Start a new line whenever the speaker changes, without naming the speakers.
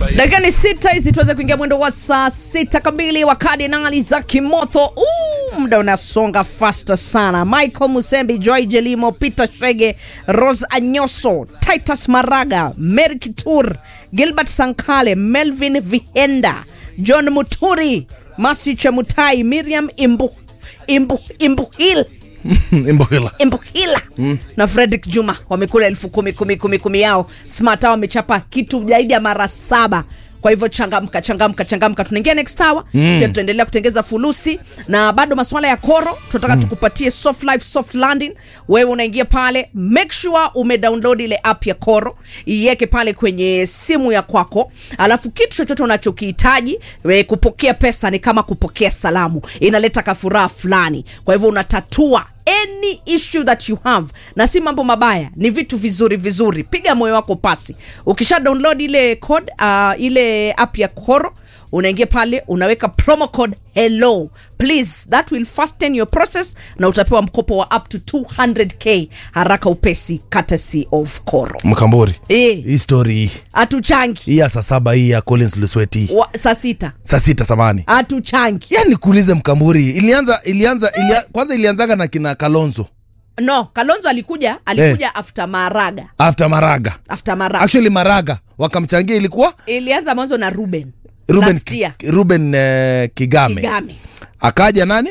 dakika ni sita hizi tuweze kuingia mwendo wa saa sita kamili wa kardinali za kimotho Uu, muda unasonga fasta sana michael musembi joy jelimo peter shege rose anyoso titus maraga mary kitur gilbert sankale melvin vihenda john muturi masi chemutai miriam imbu, imbu, imbuhil
Imbohila.
Mbuhila mm. na Fredrick Juma wamekula elfu kumi kumi kumi kumi yao. Smart Hour wamechapa kitu zaidi ya mara saba. Kwa hivyo changamka changamka changamka, tunaingia next hour mm. pia tutaendelea kutengeza fulusi na bado masuala ya koro tunataka mm. tukupatie soft life soft landing. Wewe unaingia pale, make sure umedownload ile app ya koro, iweke pale kwenye simu ya kwako, alafu kitu chochote unachokihitaji we, kupokea pesa ni kama kupokea salamu, inaleta kafuraha fulani. Kwa hivyo unatatua any issue that you have na si mambo mabaya ni vitu vizuri vizuri piga moyo wako pasi ukisha download ile code uh, ile app ya koro unaingia pale unaweka promo code hello please that will fasten your process na utapewa mkopo wa up to 200k haraka upesi courtesy of koro
mkambori
Eh.
hii story hii
hatuchangi
hii ya saa saba hii ya collins lusweti hii
Wa- saa sita
saa sita samani
hatuchangi
yani kuulize mkamburi ilianza ilianza ilia, kwanza ilianzaga na kina kalonzo
no kalonzo alikuja alikuja after maraga
after maraga
after maraga
actually maraga wakamchangia ilikuwa
ilianza mwanzo na ruben
ruben,
last year
ruben uh, kigame
Kigame.
akaja nani